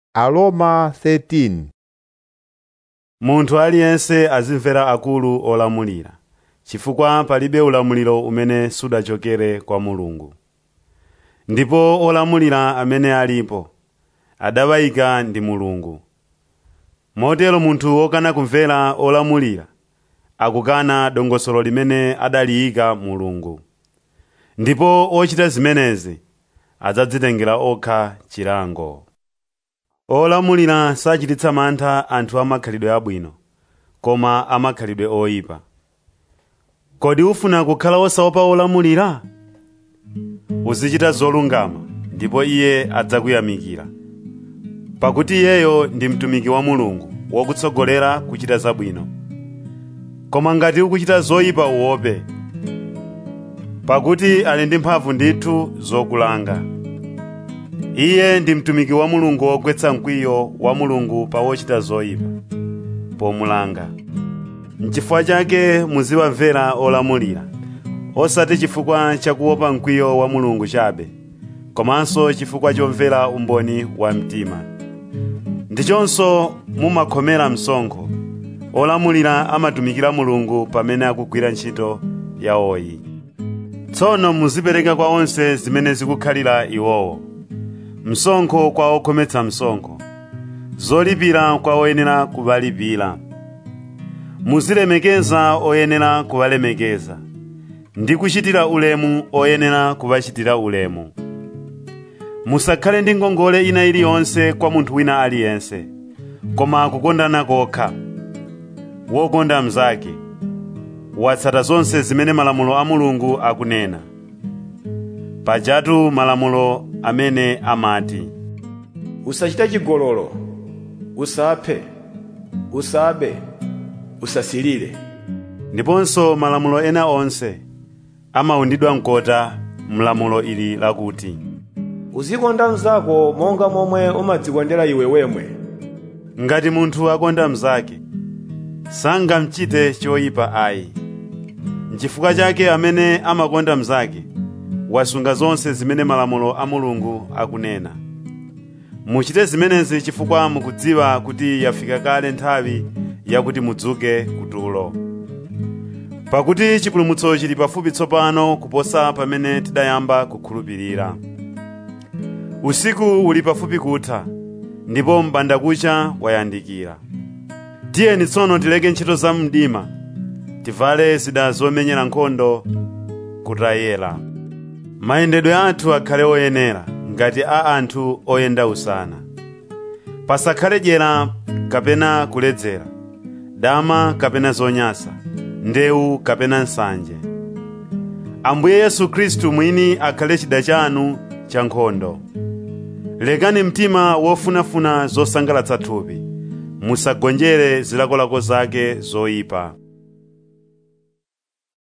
Aroma 13 munthu aliyense azimvera akulu olamulira chifukwa palibe ulamuliro umene sudachokere kwa mulungu ndipo olamulira amene alipo adawayika ndi mulungu motero munthu wokana kumvera olamulira akukana dongosolo limene adaliyika mulungu ndipo ochita zimenezi adzadzitengera okha chilango olamulira sachititsa mantha anthu amakhalidwe abwino koma amakhalidwe oyipa kodi ufuna kukhala osaopa olamulira uzichita zolungama ndipo iye adzakuyamikira pakuti iyeyo ndi mtumiki wa mulungu wokutsogolera kuchita zabwino koma ngati ukuchita zoyipa uope pakuti ali ndi mphamvu ndithu zokulanga iye ndi mtumiki wa mulungu wogwetsa mkwiyo wa mulungu pa wochita zoyipa pomulanga n'chifukwa chake muziwamvera olamulira osati chifukwa chakuopa mkwiyo wa mulungu chabe komanso chifukwa chomvera umboni wa mtima ndichonso mumakhomera msonkho olamulira amatumikira mulungu pamene akugwira ntchito yawoyi tsono muzipereka kwa onse zimene zikukhalira iwowo msonkho kwa okhometsa msonkho zolipira kwa oyenera kuwalipira muzilemekeza oyenera kuwalemekeza ndi kuchitira ulemu oyenera kuwachitira ulemu musakhale ndi ngongole ina iliyonse kwa munthu wina aliyense koma kukondana kokha wokonda mnzake watsata zonse zimene malamulo a mulungu akunena pajatu malamulo amene amati usachite chigololo usaphe usabe usasilire ndiponso malamulo ena onse amawundidwa mkota mlamulo ili lakuti uzikonda mnzako monga momwe umadzikondera iwe wemwe ngati munthu akonda mnzake sangamchite choyipa ayi n'chifukwa chake amene amakonda mnzake wasunga zonse zimene malamulo a mulungu akunena muchite zimenezi chifukwa mukudziwa kuti yafika kale nthawi yakuti mudzuke kutulo pakuti chipulumutso chili pafupi tsopano kuposa pamene tidayamba kukhulupirira usiku uli pafupi kutha ndipo m'bandakucha wayandikira tiyeni tsono tileke ntchito za mdima tivale zida zomenyera nkhondo kutayera mayendedwe athu akhale oyenera ngati a anthu oyenda usana pasakhale dyera kapena kuledzera dama kapena zonyasa ndewu kapena nsanje ambuye yesu khristu mwini akhale chida chanu cha nkhondo lekani mtima wofunafuna zosangalatsa thupi musagonjere zilakolako zake zoyipa